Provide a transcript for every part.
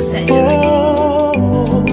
surgery.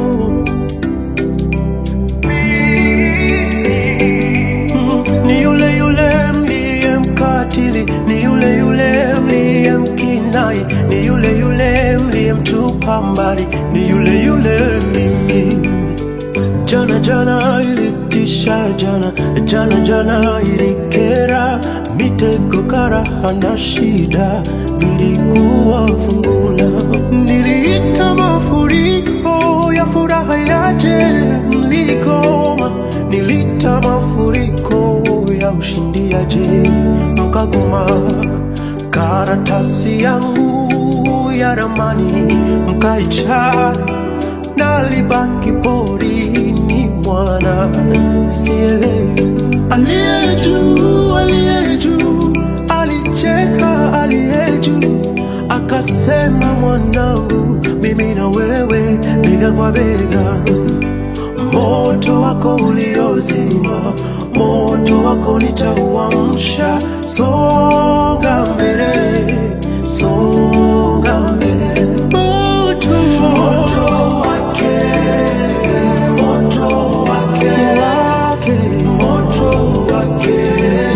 Mm, ni yule yule mliye mkatili, ni yule yule mliye mkinai, ni yule yule mliye mtupa mbali, ni yule yule mimi. Jana jana ilitisha, jana jana jana ilikera, mitego karaha na shida nilikuwa fungula, niliita mafuriko ya furaha yaje mligoma, nilita mafuriko ya ushindi yaje mkagoma, karatasi yangu ya ramani mkaichana nalibaki porini mwana sielewi aliye juu aliye juu alicheka aliye juu akasema mwanangu mimi na wewe bega kwa bega moto wako uliozima moto wako nitauamsha songa mbele songa mbele moto, moto wake moto wake wake moto wake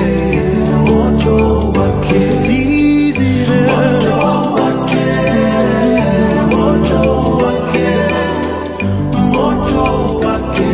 moto wake sizime moto wake moto wake moto wake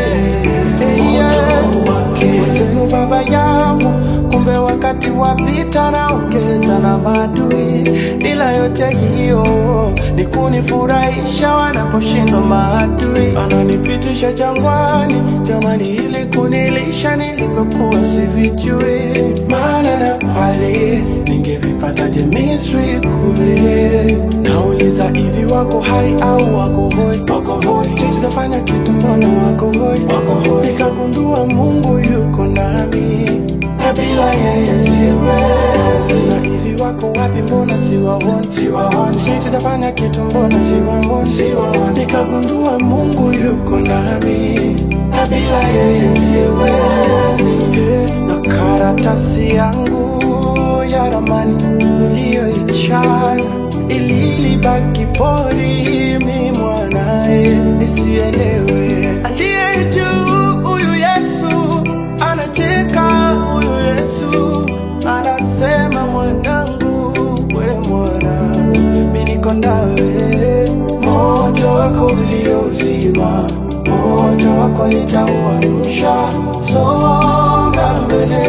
moto wake Zenu baba yangu, kumbe wakati wa vita naongeza na maadui, ila yote hiyo ni kunifurahisha wanaposhindwa maadui. Ananipitisha jangwani, jamani, ili kunilisha nilivyokuwa sivijui. Maana na kweli ningevipataje Misri kule? Nauliza hivi, wako hai au wako hoi? Wako hoi, sitafanya kitu, mbona wako hoi? Wako hoi, nikagundua Mungu yuko nami na bila yeye siwezi. Na hivi wako wapi? Mbona siwaoni? Siwaoni, sitafanya kitu, mbona siwaoni? Siwaoni, nikagundua Mungu yuko nami na bila yeye siwezi. Eh, Na karatasi yangu ya ramani uliyoichana ili libaki poli, mi mwanae nisielewe. Aliye juu huyu Yesu anacheka, huyu Yesu anasema, mwanangu, we mwana, mi niko nawe. Moto wako uliozima, moto wako nitauamsha. Songa mbele,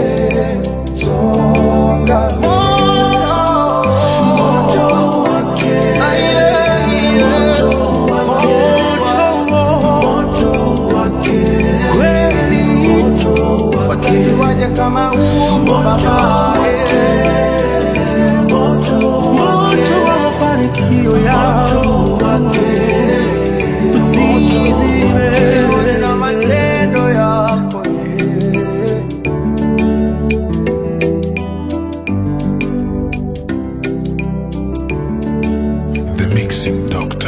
songa mbele. Moto wake, moto wake, moto wake, kweli moto wake, wakati waje kama huo baba, moto moto wa mafanikio yao usizime na matendo yako yeah. The Mixing Doctor.